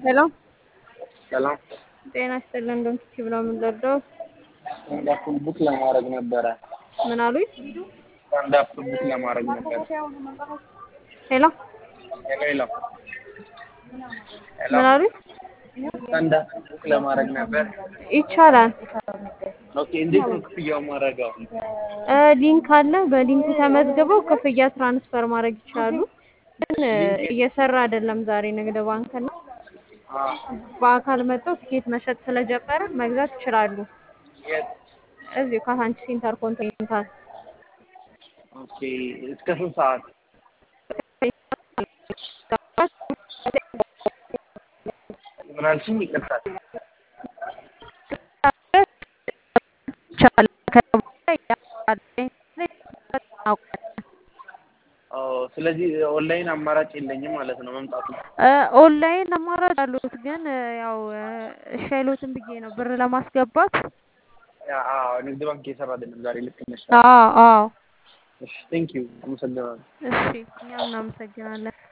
ሄሎ ሰላም ጤና ይስጥልን። እንደምትች ብለው የምንወደው ስታንዳፕ ቡክ ለማድረግ ነበረ። ምን አሉኝ? ስታንዳፕ ቡክ ለማድረግ ነበረ። ሄሎ ሄሎ ሄሎ ሄሎ ምን አሉኝ? ስታንዳፕ ቡክ ለማድረግ ነበር። ይቻላል። ኦኬ እንዴት ነው ክፍያው ማድረገው? እ ሊንክ አለ። በሊንኩ ተመዝግበው ክፍያ ትራንስፈር ማድረግ ይችላሉ። ግን እ እየሰራ አይደለም ዛሬ ንግድ ባንክ እና በአካል መጥተው ትኬት መሸጥ ስለጀመረ መግዛት ይችላሉ። የት? እዚሁ ካሳንቺስ ኢንተርኮንቲኔንታል ኦኬ እስከ ስንት ሰዓት? ምን አልሽኝ? ይቅርታ። ኦ ስለዚህ ኦንላይን አማራጭ የለኝም ማለት ነው መምጣቱ። ኦንላይን አማራጭ አሉት፣ ግን እ ያው እ እሺ አይሉትም ብዬ ነው ብር ለማስገባት። ያ አዎ ንግድ ባንክ እየሰራ አይደለም ዛሬ ልክ ነሽ። አዎ አዎ። እሺ ቴንክ ዩ አመሰግናለሁ። እሺ እኛም እናመሰግናለን።